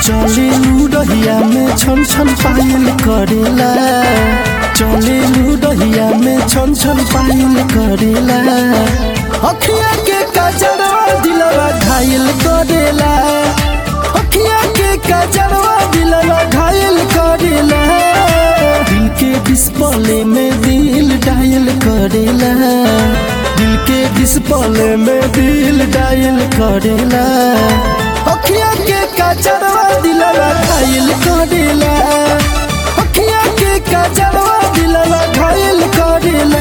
चले रहिया में छन छन पायल करेला चले रहिया में छन छन पायल करेला अखिया के कजरवा दिलवा घायल करेला अखिया के कजरवा दिलवा घायल करेला दिल के डिस्प्ले में दिल डायल करेला दिल के डिस्प्ले में दिल डायल करेला अखिया के कजरवा दिलवा घायल करेला अखिया के कजरवा दिलवा घायल करेला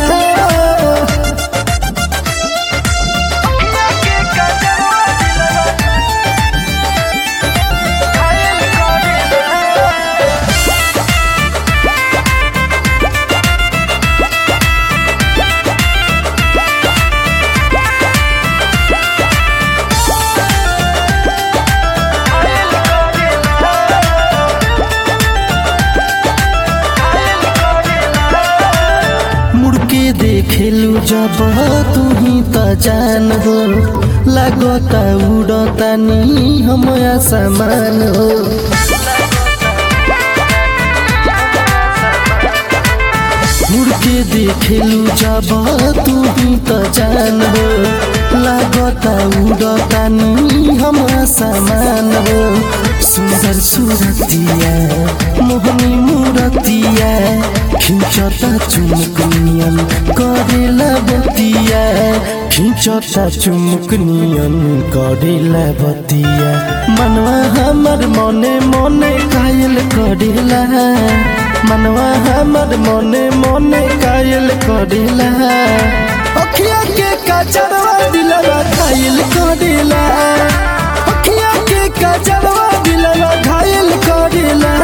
मुड़के देखेलू जब तू ही त जान हो लागता उड़ता नी हम समान हो मुड़के देखेलू जब तू ही त जान हो लागता उड़ता नी हम समान हो सुंदर सूरतिया मोहनी मूरतिया खिंचता चुमुक नियन करेला बतिया खिंचता चुमुक नियन करेला बतिया मनवा हमर मने मने कायल करेला मनवा हमर मने मने कायल करेला अखिया के कचरवा दिलवा कायल करेला अखिया के कचरवा दिलवा घायल करेला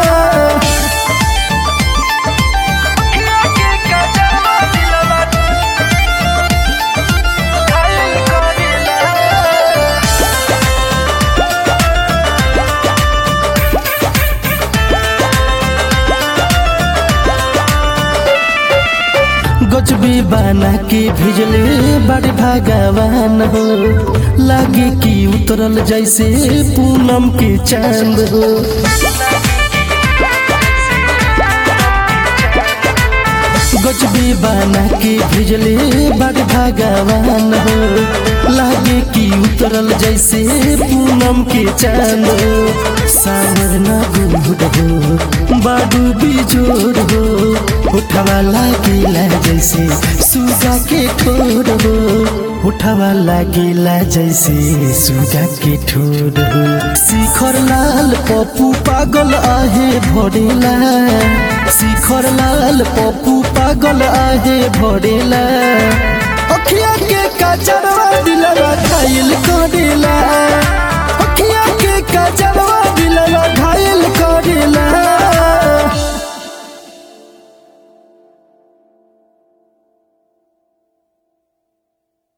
गजबी बना के भेजले बड़े भगवान हो लागे कि उतरल जैसे पूनम के चांद हो गजबी बना के भेजले बड़े भगवान हो लागे कि उतरल जैसे पूनम के चांद हो सावर ना गुड हो बाडू बिजोर हो उठवा लागेला जैसे सुगा के ठोर हो उठवा लागेला जैसे सुगा के ठोर हो शिखर लाल पप्पू पागल आहे भरेला शिखर लाल पप्पू पागल आहे भरेला अखिया के कचरवा दिलवा खाइल करेला